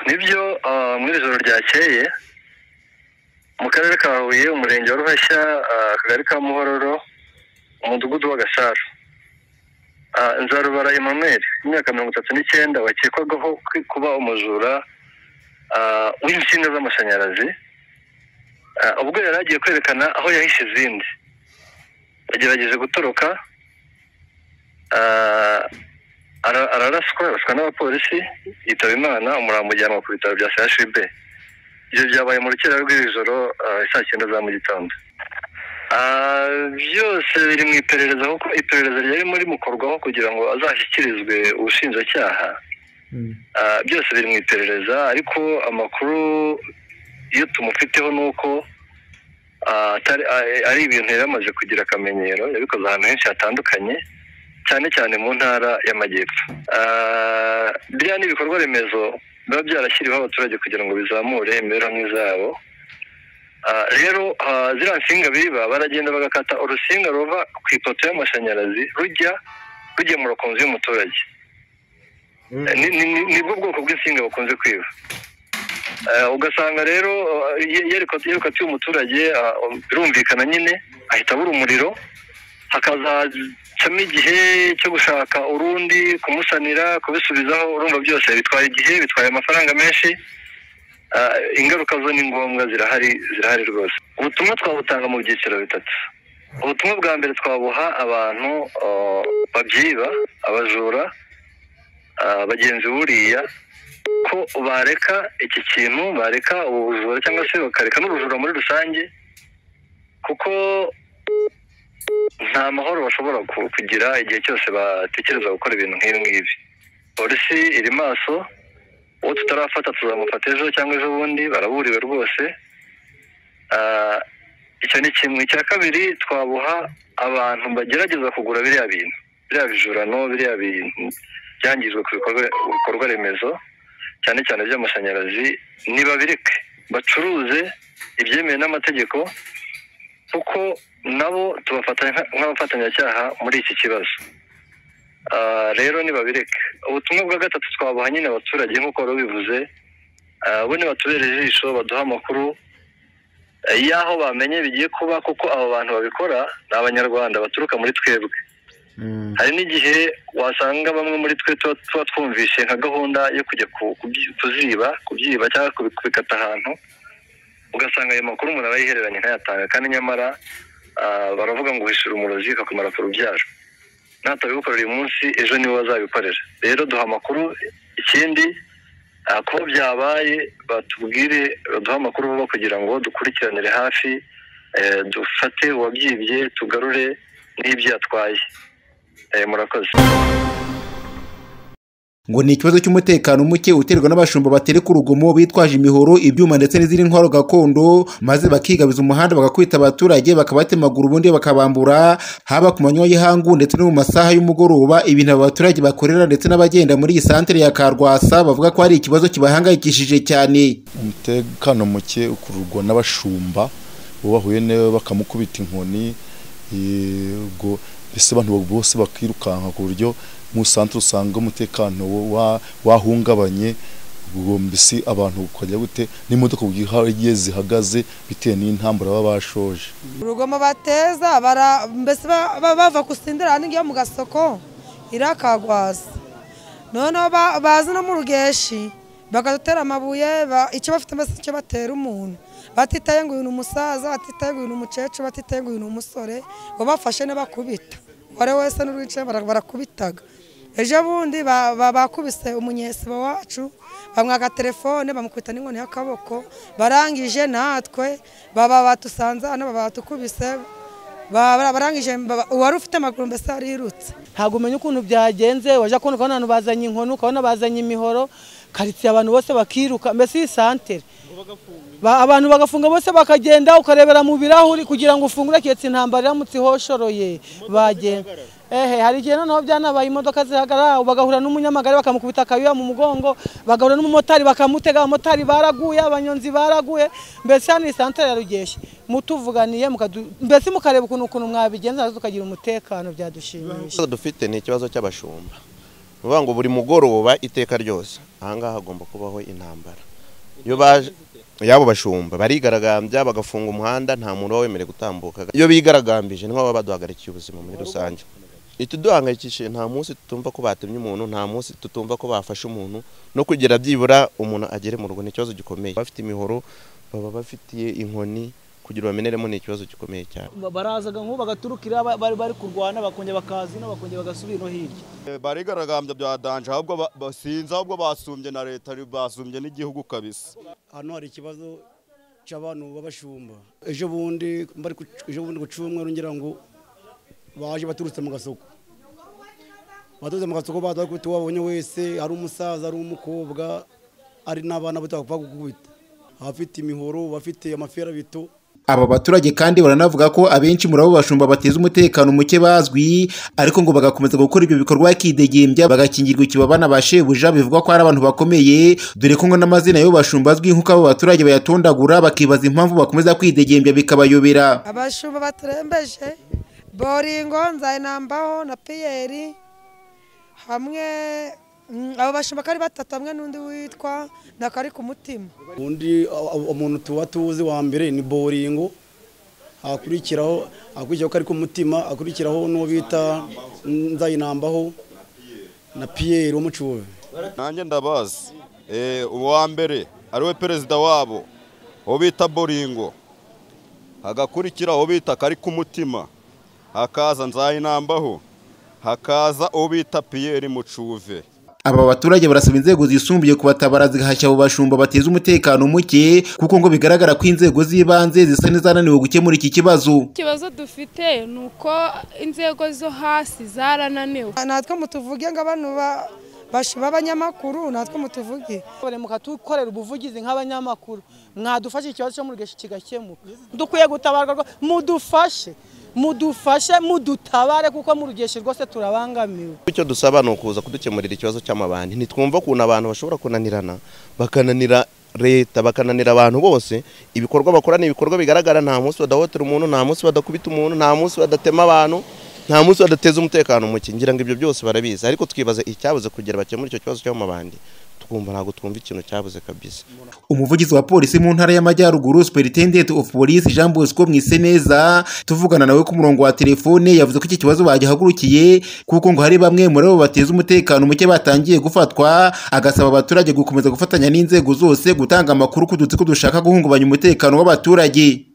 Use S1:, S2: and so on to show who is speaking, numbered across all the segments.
S1: nibyo muri iri joro ryakeye mu karere ka huye umurenge wa ruhashya akagari ka muhororo umudugudu wa gasaro nzarubara emmanuel imyaka mirongo itatu n'icyenda wakekwagaho kuba umujura w'insinga z'amashanyarazi ubwo yari agiye kwerekana aho yahishe izindi yagerageje gutoroka araraswa araswa n'abapolisi yitaba imana umuramujyanwa ku bitaro bya chb ibyo byabaye mu rukera rw'ijoro saa cyenda za mu gitondo byose biri mu iperereza kuko iperereza ryarimo rimukorwaho kugira ngo azashyikirizwe ubushinjacyaha byose biri mu iperereza ariko amakuru iyo tumufiteho ni uko ari ibintu yari amaze kugira akamenyero yabikoze ahantu henshi hatandukanye cyane cyane mu ntara y'amajyepfo biriya ni ibikorwa remezo biba byarashyiriweho abaturage kugira ngo bizamure imibereho myiza yabo rero ziriya nsinga biba baragenda bagakata urusinga ruva ku ipoto y'amashanyarazi rujya rugemura ku nzu y'umuturage nibwo bwoko bw'insinga bakunze kwiba ugasanga rero yerekwa atuye umuturage birumvikana nyine ahita abura umuriro hakazacamo igihe cyo gushaka urundi kumusanira kubisubizaho urumva byose bitwaye igihe bitwaye amafaranga menshi ingaruka zo ni ngombwa zirahari zirahari rwose ubutumwa twabutanga mu byiciro bitatu ubutumwa bwa mbere twabuha abantu babyiba abajura bagenzi buriya ko bareka iki kintu bareka ubujura cyangwa se bakareka n'ubujura muri rusange kuko nta mahoro bashobora kugira igihe cyose batekereza gukora ibintu nk'ibi ngibi polisi iri maso uwo tutarafata tuzamufata ejo cyangwa ejo bundi baraburiwe rwose icyo ni kimwe icya kabiri twabuha abantu bagerageza kugura biriya bintu biriya bijurano biriya bintu byangijwe ku bikorwa remezo cyane cyane by'amashanyarazi nibabireke bacuruze ibyemewe n'amategeko kuko nabo tubafata nk'abafatanyacyaha muri iki kibazo rero nibabireke ubutumwa bwa gatatu twabuha nyine abaturage nk'uko wari ubivuze bo nibatubere ijisho baduha amakuru y'aho bamenye bigiye kuba kuko abo bantu babikora ni abanyarwanda baturuka muri twebwe hari n'igihe wasanga bamwe muri twe tuba twumvishe nka gahunda yo kujya kuziba kubyiba cyangwa kubikata ahantu ugasanga ayo makuru umuntu aba yihereranye ntayatanga kandi nyamara baravuga ngo uhishura umurozi akakumara ku rubyaro natabikorera uyu munsi ejo nibo bazabikorera rero duha amakuru ikindi kuba byabaye batubwire baduha amakuru vuba kugira ngo dukurikiranire hafi dufate uwabyibye tugarure n'ibyo yatwaye murakoze
S2: ngo ni ikibazo cy'umutekano muke uterwa n'abashumba batereka urugomo bitwaje imihoro ibyuma ndetse n'izindi ntwaro gakondo maze bakigabiza umuhanda bagakwita abaturage bakabatemagura ubundi bakabambura haba ku manywa y'ihangu ndetse no mu masaha y'umugoroba ibintu aba baturage bakorera ndetse n'abagenda muri iyi santere ya karwasa bavuga ko hari ikibazo kibahangayikishije cyane
S3: umutekano muke ukururwa n'abashumba bahuye nawe bakamukubita inkoni yego ese abantu bose bakirukanka ku buryo mu santere usanga umutekano wahungabanye ubwo mbese abantu ukajya gute n'imodoka igihe zihagaze bitewe n'intambara baba bashoje
S4: urugomo bateza mbese bava gusindira hirya mu gasoko irakagwaza noneho baza no mu rugeshi bakadutera amabuye icyo bafite mbese icyo batera umuntu batitaye ngo uyu ni umusaza batitaye ngo uyu ni umukecuru batitaye ngo uyu ni umusore ngo bafashe n'abakubita uwari wese n'urwicaye barakubitaga ejo bundi bakubise umunyesibo wacu bamwaka telefone bamukubita n'inkoni y'akaboko barangije natwe baba batusanze hano baba batukubise barangije uwari ufite amaguru mbese yarirutse
S5: ntabwo umenya ukuntu byagenze wajya kubona ukabona abantu bazanye inkoni ukabona bazanye imihoro karitsiye abantu bose bakiruka mbese iyi santere abantu bagafunga bose bakagenda ukarebera mu birahuri kugira ngo ufungure keretse intambara iramutse ihoshoroye bagenda ehe hari igihe noneho byanabaye imodoka zihagarara bagahura n'umunyamagare bakamukubita akayuya mu mugongo bagahura n'umumotari bakamutega abamotari baraguye abanyonzi baraguye mbese hano isantere ya rugeshi mutuvuganiye mbese mukareba ukuntu ukuntu mwabigenza tukagira umutekano byadushimisha
S6: dufite ni ikibazo cy'abashumba uvuga ngo buri mugoroba iteka ryose ahangaha hagomba kubaho intambara iyo baje yabo bashumba barigaragambya bagafunga umuhanda nta muntu uba wemerewe gutambuka iyo bigaragambije niho baba baduhagarikiye ubuzima muri rusange ituduhangayikishije nta munsi tutumva ko batemye umuntu nta munsi tutumva ko bafashe umuntu no kugira byibura umuntu agere mu rugo ni ikibazo gikomeye bafite imihoro baba bafitiye inkoni kugira bameneremo ni ikibazo gikomeye cyane
S5: barazaga nk'ubu bagaturukira ba- bari bari kurwana bakongera bakaza ino bakongera bagasubira ino hirya
S7: barigaragambya bya danje ahubwo ba- basinze ahubwo basumbye na leta basumbye n'igihugu kabisa
S8: hano hari ikibazo cy'abantu b'abashumba ejo bundi mbari ku- ejo bundi ku cyumweru ngira ngo baje baturutse mu gasoko baturutse mu gasoko baza bakubita uwo babonye wese ari umusaza ari umukobwa ari n'abana bato bapfa gukubita abafite imihoro abafite amaferabito
S2: Aba baturage kandi baranavuga ko abenshi muri abo bashumba bateza umutekano muke bazwi ariko ngo bagakomeza gukora ibyo bikorwa bakidegembya bagakingirwa ikibabana ba shebuja bivugwa ko ari abantu bakomeye dore ko ngo n'amazina y'abo bashumba azwi nk'uko abo baturage bayatondagura bakibaza impamvu bakomeza kwidegembya bikabayobera
S4: abashumba baturembeje boringo nzayinambaho na piyeri hamwe mm, abo bashumba ko ari batatu hamwe n'undi witwa na kari ku mutima
S8: undi a- a- umuntu tuba tuzi wa mbere ni boringo akurikiraho akurikiraho ko ari ku mutima akurikiraho n'uwo bita nzayinambaho na piyeri wo mu Kibuye.
S7: nanjye ndabazi Eh, uwa mbere ariwe perezida wabo uwo bita boringo hagakurikira uwo bita kari ku mutima hakaza nzayinambaho hakaza uwo bita piyeri mucuve
S2: aba baturage barasaba inzego zisumbuye kubatabara zigahashya abo bashumba bateza umutekano muke kuko ngo bigaragara ko inzego z'ibanze zisa n'izananiwe gukemura iki kibazo
S9: ikibazo dufite ni uko inzego zo hasi zarananiwe
S4: natwe mutuvuge ngo abantu ba- bashu b'abanyamakuru natwe mutuvuge
S5: Bari mukatukorera ubuvugizi nk'abanyamakuru mwadufashe ikibazo cyo muri geshi kigakemuka dukwiye gutabarwa rwa- mudufashe mudufashe mudutabare kuko muri geshi rwose turabangamiwe
S6: icyo dusaba ni ukuza kudukemurira ikibazo cy'amabandi ntitwumva ukuntu abantu bashobora kunanirana bakananira leta bakananira abantu bose ibikorwa bakora ni ibikorwa bigaragara nta munsi badahotera umuntu nta munsi badakubita umuntu nta munsi badatema abantu nta munsi badateza umutekano muke ngira ngo ibyo byose barabizi ariko twibaza icyabuze kugira bakemure icyo kibazo cy'amabandi twumva ntabwo twumva ikintu cyabuze kabisa
S2: umuvugizi wa polisi mu ntara y'amajyaruguru superintendent of police jean bosco mwiseneza tuvugana nawe ku murongo wa telefone yavuze ko iki kibazo bagihagurukiye kuko ngo hari bamwe muri abo bateza umutekano muke batangiye gufatwa agasaba abaturage gukomeza gufatanya n'inzego zose gutanga amakuru ku dutsiko dushaka guhungabanya umutekano w'abaturage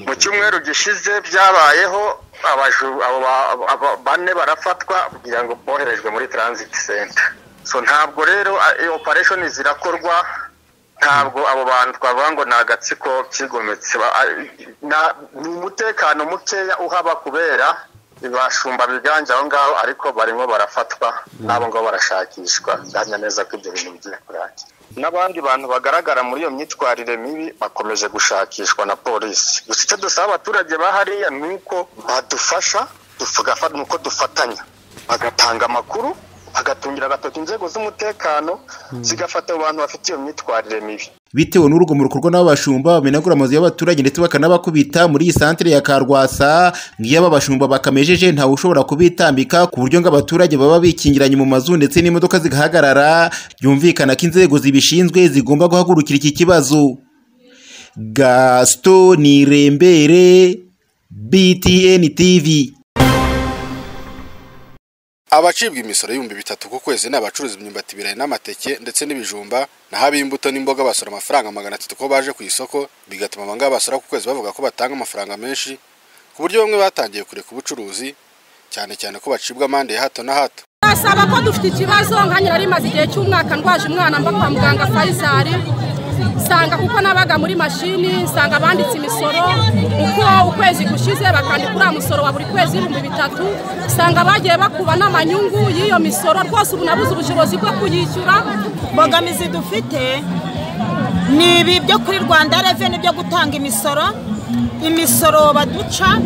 S10: mu cyumweru gishize byabayeho abaju- abo ba- abo bane barafatwa kugira ngo boherejwe muri transit center so ntabwo rero operation zirakorwa ntabwo abo bantu twavuga ngo ni agatsiko kigometse Ba- a- na- ni umutekano mukeya uhaba kubera ibashumba biganje aho ngaho ariko barimo barafatwa n'abo ngabo barashakishwa byanya neza ko ibyo bintu bigiye kurangira n'abandi bantu bagaragara muri iyo myitwarire mibi bakomeje gushakishwa na polisi gusa icyo dusaba abaturage bahariya ni uko badufasha tugafa- ni uko dufatanya bagatanga amakuru bagatungira agatoki inzego z'umutekano zigafata abo bantu bafite iyo myitwarire mibi
S2: bitewe n'urugomo rukorwa n'ababashumba bamenagura amazu y'abaturage ndetse bakanabakubita muri iyi santere ya Karwasa ngiyo aba bashumba bakamejeje ntawe ushobora kubitambika ku buryo ngo abaturage baba bikingiranye mu mazu ndetse n'imodoka zigahagarara byumvikana ko inzego zibishinzwe zigomba guhagurukira iki kibazo Gaston Nirembere BTN TV
S11: abacibwa imisoro y'ibihumbi bitatu ku kwezi ni abacuruza imyumbati ibirayi n'amateke ndetse n'ibijumba naho ab'imbuto n'imboga basora amafaranga magana atatu ko baje ku isoko bigatuma abangaba basora ku kwezi bavuga ko batanga amafaranga menshi ku buryo bamwe batangiye kureka ubucuruzi cyane cyane ko bacibwa amande ya hato na hato
S9: basaba ko dufite ikibazo nka nyirari imaze igihe cy'umwaka ndwaje umwana mba kwa muganga Faisal nsanga kuko nabaga muri mashini nsanga banditse imisoro uko ukwezi gushize bakandika uriya musoro wa buri kwezi ibihumbi bitatu usanga bagiye bakuba n'amanyungu y'iyo misoro rwose ubu nabuze ubushobozi bwo kuyishyura
S12: imbogamizi dufite ni ibi byo kuri rwanda reveni byo gutanga imisoro imisoro baduca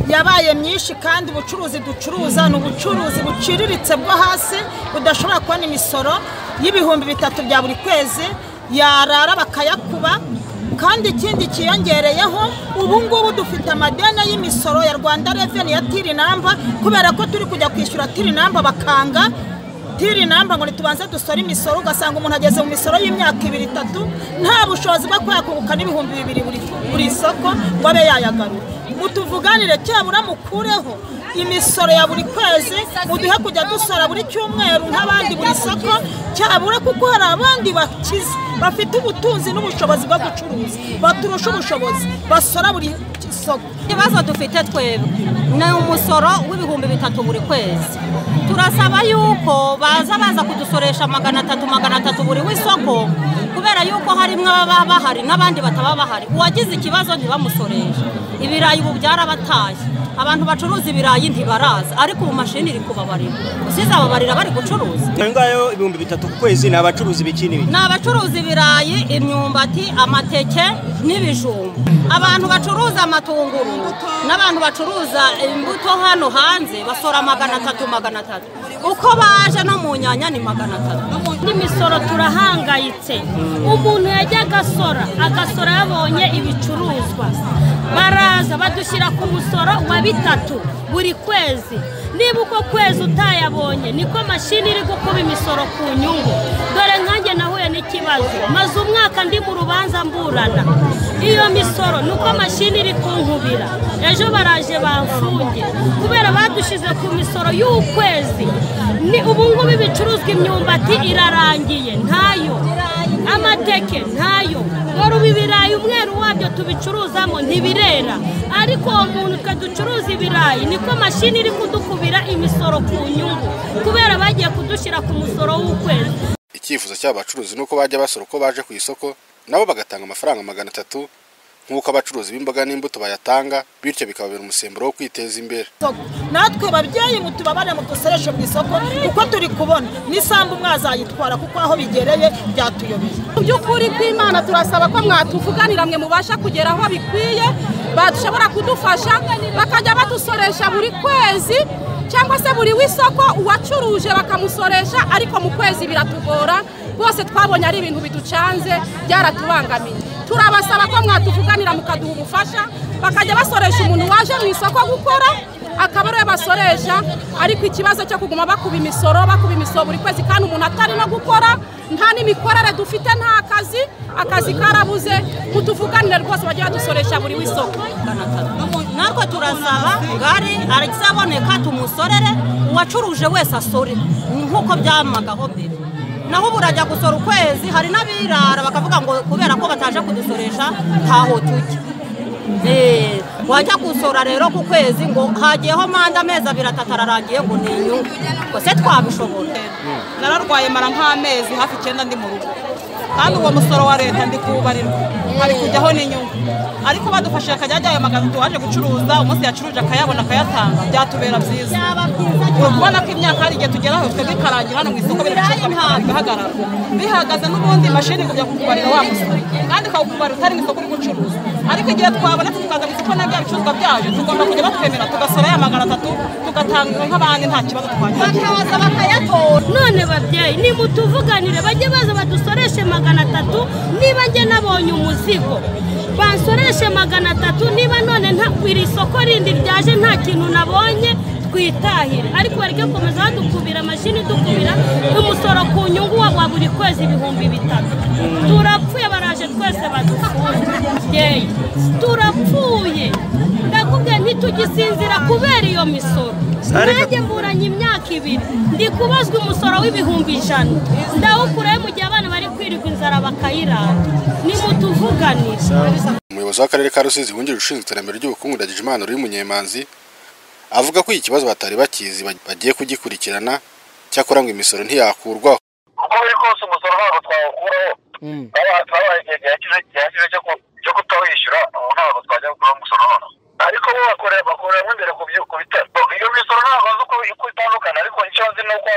S12: yabaye myinshi kandi ubucuruzi ducuruza ni ubucuruzi buciriritse bwo hasi budashobora kubona imisoro y'ibihumbi bitatu bya buri kwezi yarara bakayakuba kandi ikindi kiyongereyeho ubu ngubu dufite amadeni y'imisoro ya rwanda reveni ya tirinamba kubera ko turi kujya kwishyura tirinamba bakanga batubwire inamba ngo ntitubanze dusore imisoro ugasanga umuntu ageze mu misoro y'imyaka ibiri itatu nta bushobozi bwo kuyakunguka n'ibihumbi bibiri buri buri soko ngo abe yayagarura mutuvuganire cyabura mukureho imisoro ya buri kwezi muduhe kujya dusora buri cyumweru nk'abandi buri soko cyabura kuko hari abandi bakize bafite ubutunzi n'ubushobozi bwo gucuruza baturusha ubushobozi basora buri soko
S13: ikibazo dufite twebwe ni umusoro w'ibihumbi bitatu buri kwezi turasaba yuko baza baza kudusoresha magana atatu magana atatu buri w'isoko kubera yuko harimo ababa bahari n'abandi bataba bahari uwagize ikibazo ntibamusoreshe ibirayi ubu byarabatashye abantu bacuruza ibirayi ntibaraza ariko ubu mashini iri kubabarira usize ababarira bari gucuruza
S14: Iyo ngayo ibihumbi bitatu ku kwezi ni abacuruzi ibiki n'ibiki
S13: ni abacuruza ibirayi imyumbati amateke n'ibijumba abantu bacuruza amatunguru n'abantu bacuruza imbuto hano hanze basora magana atatu magana atatu uko baje no mu nyanya ni magana atatu
S15: n'imisoro turahangayitse umuntu yajya agasora agasora yabonye ibicuruzwa baraza badushyira ku musoro wa bitatu buri kwezi niba uko kwezi utayabonye niko mashini iri gukuba imisoro ku nyungu dore nkanjye nahuye n'ikibazo maze umwaka ndi mu rubanza mburana iyo misoro nuko mashini iri kunkubira ejo baraje bamfunge kubera badushyize ku misoro y'ukwezi ni ubu ngubu ibicuruzwa imyumbati irarangiye ntayo amateke ntayo dore ubu ibirayi umweru wabyo tubicuruzamo ntibirera ariko uwo muntu twe ducuruza ibirayi niko mashini iri kudukubira imisoro ku nyungu kubera bagiye kudushyira ku musoro w'ukwezi
S11: icyifuzo cy'aba bacuruzi ni uko bajya basora uko baje ku isoko nabo bagatanga amafaranga magana atatu nk'uko abacuruzi b'imboga n'imbuto bayatanga bityo bikababera umusemburo wo kwiteza imbere
S12: natwe babyeyi mutubabare mudusoreshe mu isoko kuko turi kubona n'isambu mwazayitwara kuko aho bigereye byatuyobeye
S9: mu by'ukuri kw'imana turasaba ko mwatuvuganira mwe mubasha kugera aho bikwiye bashobora kudufasha bakajya badusoresha buri kwezi cyangwa se buri w'isoko uwacuruje bakamusoresha ariko mu kwezi biratugora bose twabonye ari ibintu biducanze byaratubangamiye turabasaba ko mwatuvuganira mukaduha ubufasha bakajya basoresha umuntu waje mu isoko gukora akaba ariwe basoresha ariko ikibazo cyo kuguma bakuba imisoro bakuba imisoro buri kwezi kandi umuntu atari no gukora nta n'imikorere dufite nta kazi akazi karabuze mutuvuganire rwose bajye badusoresha buri w'isoko
S13: natwe turasaba ngari arizaboneka tumusorere uwacuruje wese asore nk'uko byamagaho mbere naho ubu urajya gusora ukwezi hari n'abirara bakavuga ngo kubera ko bataje kudusoresha ntaho tujya wajya gusora rero ku kwezi ngo hagiyeho manda amezi abiri atatu ararangiye ngo ni inyungu ngo se twabishobora
S16: nararwaye mara nk'amezi hafi icyenda ndi mu rugo kandi uwo musoro wa leta ndi kuwubarirwa hari kujyaho n'inyungu ariko badufashije akajya ajya ayo magambo waje gucuruza umunsi yacuruje akayabona akayatanga byatubera byiza uri kubona ko imyaka hari igihe tugeraho twebwe ikarangira hano mu isoko biri gucuruzwa bihagarara bihagaze n'ubundi mashini kujya kukubarira wa musoro kandi ikawukubarira utari mu isoko uri gucuruza ariko igihe twabonetse tukaza mu isoko na bya bicuruzwa byaje tugomba kujya batwemera tugasora ya magana atatu tugatanga nk'abandi nta kibazo twagira
S15: bakaza bakayatora none babyeyi nimutuvuganire bajye baza badusoreshe magana atatu niba njye nabonye umuzigo bansoreshe magana atatu niba none nta iri soko rindi ryaje nta kintu nabonye twitahire ariko bari gukomeza badukubira amashini dukubira umusoro ku nyungu wa buri kwezi ibihumbi bitatu turapfuye baraje twese badufunze turapfuye ndakubwiye ntitugisinzira kubera iyo misoro nanjye mburanye imyaka ibiri ndi kubazwa umusoro w'ibihumbi ijana ndawukurayo mu gihe abana bari kwirirwa inzara bakayirara nimutuvuganire
S11: umuyobozi w'akarere ka rusizi wungirije ushinzwe iterambere ry'ubukungu ndagijimana uri munyemanzi avuga ko iki kibazo batari bakizi bagiye kugikurikirana cyakora ngo imisoro ntiyakurwaho
S10: uko biri kose umusoro ntabwo twawukuraho twabaye igihe gihagije cyo kutawwishyura ubu ntabwo twajya gukuraho umusoro noneho ariko bo bakorera bakoreramo imbere ku bitaro iyo misoro ntabwo azi uko itandukana ariko icyo nzi ni uko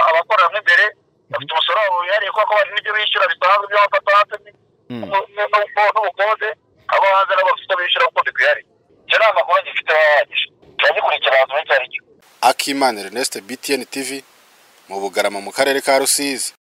S10: abakoreramo imbere bafite umusoro wabo wihariye kuko bari n'ibyo bishyura bisanzwe ibyo bafata hasi n'ubukode abo hanze nabo bafite bishyura kuko bikwihariye icyo ni amakuru gifite baba bagije turagikurikira abantu benshi ari
S11: akimana erneste btn tv mu bugarama mu karere ka rusizi